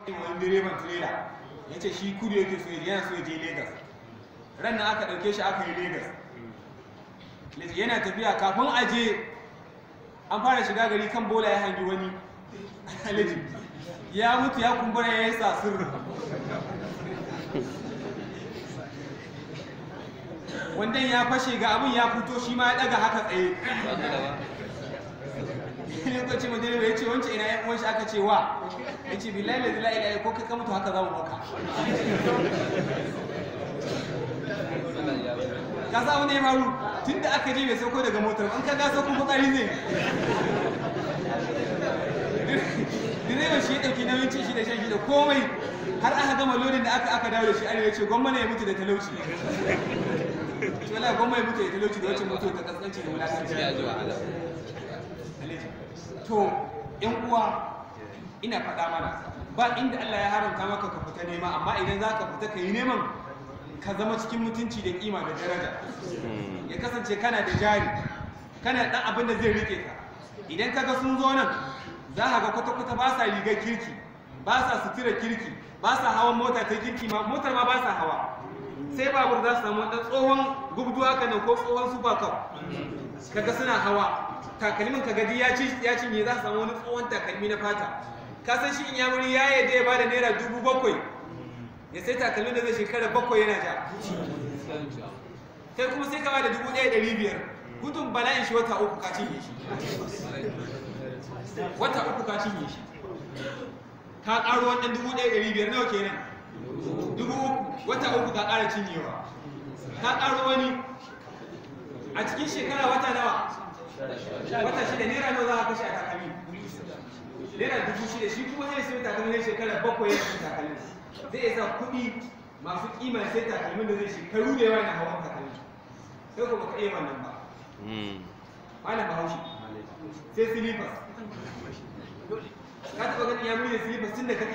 wani direban tirela ya ce shi kudu yake so ya je, yana so ya je Legas ran nan aka ɗauke shi aka yi Legas yana tafiya kafin a je an fara shiga gari kan bola ya hangi wani alaji ya mutu ya kumbura ya yi sasir wandan ya fashe ga abin ya fito shi ma ya daga haka tsaye lokaci mu direba ya ce wancan ina yan uwanshi aka ce wa ya ce billahi la ilaha illa ko kai ka mutu haka za mu maka ka sa wani ya faru tun da aka je bai sauko daga motar an ka ga sauko fitsari zai direban shi ya ɗauki nauyin cin shi da shan shi da komai har aka gama lodin da aka aka dawo da shi arewa ce gwamma ya mutu da talauci shi wala gwamma ya mutu da talauci da wacce mutu ta kaskanci da wulakanci ya ji wahala to yan uwa ina faɗa mana ba inda Allah ya haramta maka ka fita nema amma idan za ka fita ka yi neman ka zama cikin mutunci da kima da daraja ya kasance kana da jari kana da ɗan abin da zai rike ka idan kaga sun zo nan za ka ga kwata-kwata ba sa rigar kirki ba sa sutura kirki ba sa hawan mota ta kirki ma motar ma ba sa hawa sai babur za su samu ɗan tsohon gubdu haka nan ko tsohon super cup kaga suna hawa takalmin ka gadi ya ci ya cinye za su samu wani tsohon takalmi na fata ka san shi in ya wuri ya yadda ya bada naira dubu bakwai ya sai takalmin da zai shekara bakwai yana ja kai kuma sai ka bada dubu ɗaya ɗari biyar gudun bala'in shi wata uku ka cinye shi wata uku ka cinye shi ka ƙaro wannan dubu ɗaya ɗari biyar nawa kenan dubu uku wata uku ka ƙara cinyewa ka ƙaro wani a cikin shekara wata nawa wata shida naira nawa za ka kashe a takalmi naira dubu shida shi kuma zai sai takalmi na shekara bakwai ya sai takalmi zai isa kuɗi masu kima sai takalmin da zai shekaru da yawa na hawan takalmi sai ko baka iya wannan ba malam bahaushe sai silifas ka taɓa ganin ya muni da silifas tun da kake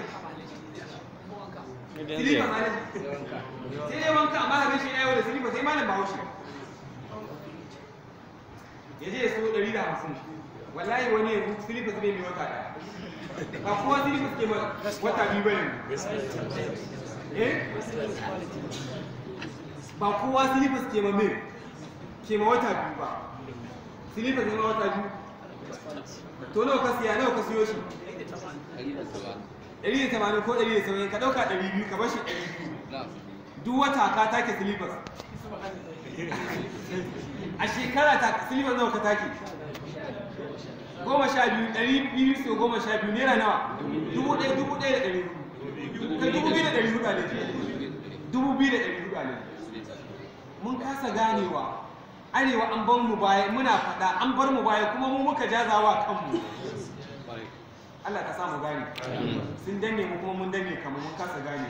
silifas malam sai dai wanka amma ka gashi yawo da silifas sai malam bahaushe ya je ya so ɗari da hamsin wallahi wani yanzu silifas bai mai wata ɗaya ba kowa silifas ke ma wata biyu ba yanzu eh ba kowa silifas ke ma mai ke ma wata biyu ba silifas ne ma wata biyu to nawa ka siya nawa ka siyo shi ɗari da tamanin ko ɗari da saba'in ka ɗauka ɗari biyu ka bashi ɗari biyu duk wata ka take silifas a shekara ta silifas nawa ka take goma sha biyu ɗari biyu so goma sha biyu naira nawa dubu ɗaya dubu ɗaya da ɗari hudu kai dubu biyu da ɗari hudu ne dubu biyu da ɗari hudu ne mun kasa ganewa arewa an bar mu baya muna faɗa an bar mu baya kuma mu muka jazawa kanmu Allah ka sa mu gane sun danne mu kuma mun danne kamar mun kasa gane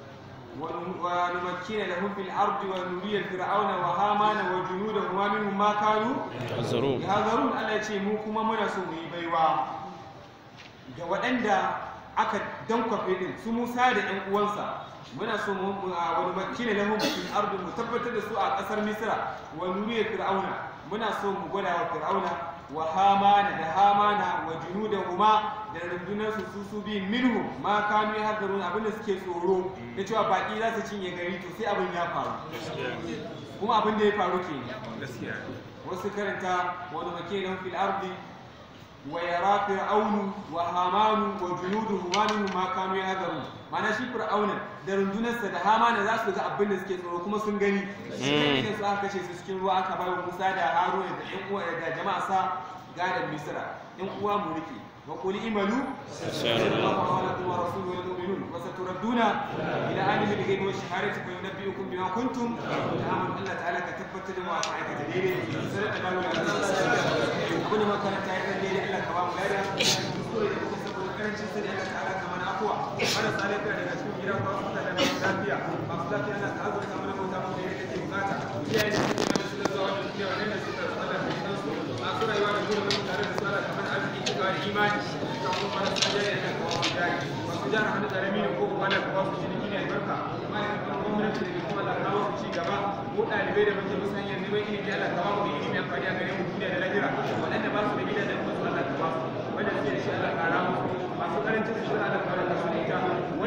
ونمكن لهم في الأرض ونري فرعون وهامان وجنودهما منهم ما كانوا Azzarum. yahzarun Allah ya ce mu kuma muna so mu yi baiwa ga waɗanda aka dankwafe din su Musa da ɗan uwansa muna so mu mu- a wani makina lahum fil ardi mu tabbatar da su a ƙasar Misra wa nuriya fir'auna muna so mu gwada wa fir'auna wa hamana da hamana wa junudahuma da rundunar su su su bi minhu ma kanu yahzarun abinda suke tsoro da cewa baki za su cinye gari to sai abin ya faru kuma abin da ya faru kenan wasu karanta wani makinan fil ardi wa yara fir'aunu wa hamanu wa junuduhu ma minhum ma kanu yahzarun mana shi fir'auna da rundunarsa da hamana za su ga abin da suke tsoro kuma sun gani shi ne su aka kashe su cikin ruwa aka bayar Musa da Haruna da ƴan uwa da jama'a sa gadan Misra ƴan uwa mu rike wa qul imalu sallallahu alaihi wa rasuluhu wal mu'minun wa saturadduna ila alimi al-ghaibi wa shahadati fa yunabbi'ukum bima kuntum ta'malun Allah ta'ala ka tabbatar da mu aka aikata daidai sai da dawo da abin da makaranta ya kan daidai Allah ka ba mu lada kuskure da kuka saboda karancin sai Allah ta'ala ka mana afuwa marasa lafiya daga cikin gidan ba su da lafiya masu lafiya Allah ta azurta mana bauta mu da yake bukata iyaye da suke mana su da zuwa wannan suke wannan da suka rasa da kai su masu rayuwa da gurbin tare da su Allah kamar arziki cikawa da imani da kuma marasa jari da kawo mu jari masu jara hannu da rami ko kuma da kawo su ciniki ne albarka ma'aikatan gwamnati da kuma Allah kawo su ci gaba mu ɗalibai da muke musan yanzu mai ilimi Allah kawo mu da ilimi amfani a gare mu duniya da lahira waɗanda ba su da gidajen su Allah ka ba su wanda suke da shi Allah ka ramu masu karancin su Allah ka raka su da ita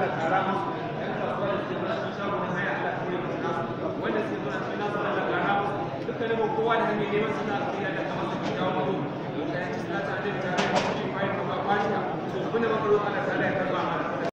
Allah kara musu yan kasuwa da suke mana sun shago na haya Allah kare musu nasu wanda suke mana sun nasu Allah kara musu dukkanin mu kowa da hanyar neman sana'a Allah ka masa kyakkyawan mutu da ya ci salata